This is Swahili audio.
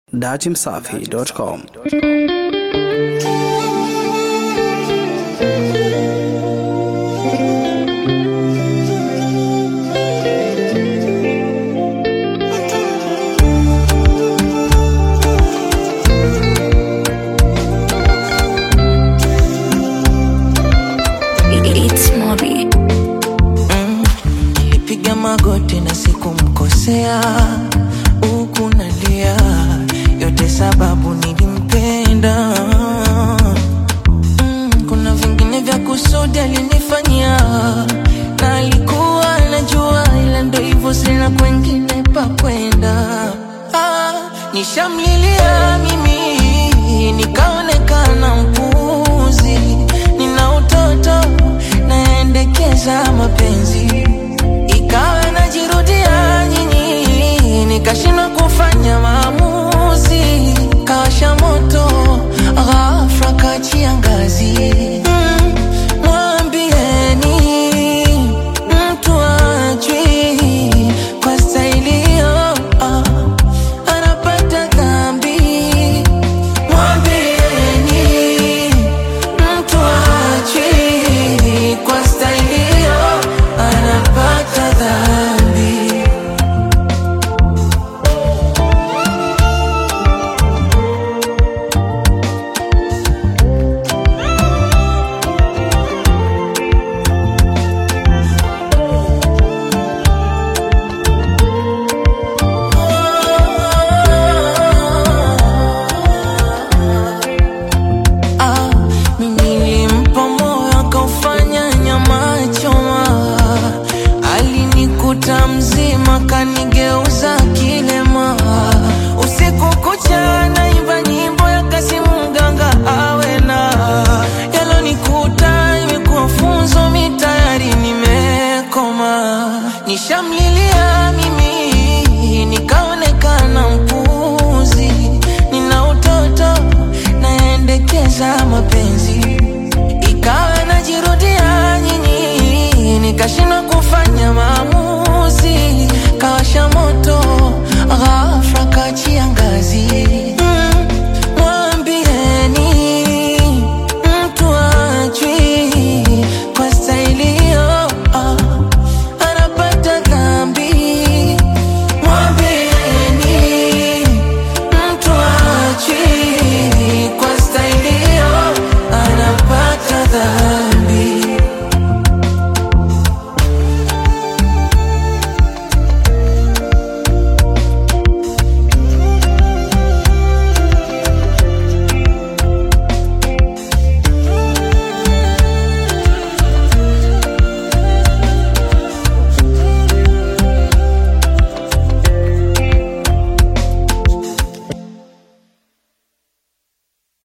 Datimsafi.com It's Mobi. Nilipiga magoti na sikumkosea, huku nalia, yote sababu nilimpenda. Mm, kuna vingine vya kusudi alinifanyia, na alikuwa anajua, ila ndo hivyo, sina kwengine pa kwenda. Ah, nishamlilia mimi, nikaonekana mpuzi, nina utoto naendekeza mapenzi ikawa najirudia nyinyi, nikashindwa kufanya maamuzi.